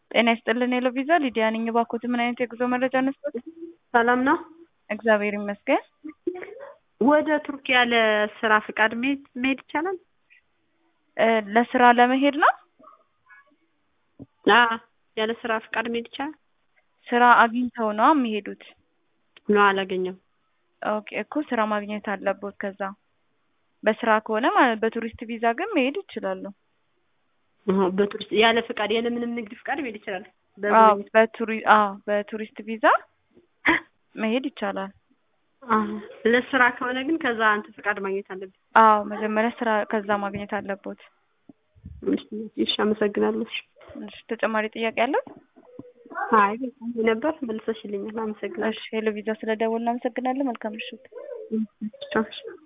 ጤና ይስጥልን ሄሎ ቪዛ ሊዲያ ነኝ። እባክዎት ምን አይነት የጉዞ መረጃ እንስጠት? ሰላም ነው። እግዚአብሔር ይመስገን። ወደ ቱርክ ያለ ስራ ፍቃድ መሄድ መሄድ ይቻላል? እ ለስራ ለመሄድ ነው? አዎ ያለ ስራ ፍቃድ መሄድ ይቻላል? ስራ አግኝተው ነው የሚሄዱት? ነው አላገኘም። ኦኬ እኮ ስራ ማግኘት አለቦት ከዛ በስራ ከሆነ ማለት በቱሪስት ቪዛ ግን መሄድ ይችላሉ። አዎ በቱሪስት ያለ ፍቃድ ያለ ምንም ንግድ ፍቃድ መሄድ ይችላል? አዎ በቱሪ አዎ በቱሪስት ቪዛ መሄድ ይቻላል። አዎ ለስራ ከሆነ ግን ከዛ አንተ ፍቃድ ማግኘት አለብን። አዎ መጀመሪያ ስራ ከዛ ማግኘት አለቦት። እሺ አመሰግናለሁ። እሺ ተጨማሪ ጥያቄ አለው? አይ በጣም ነበር መልሰሽልኛል። አመሰግናለሁ። እሺ ሄሎ ቪዛ ስለደወልን እናመሰግናለን። መልካም ምሽት። እሺ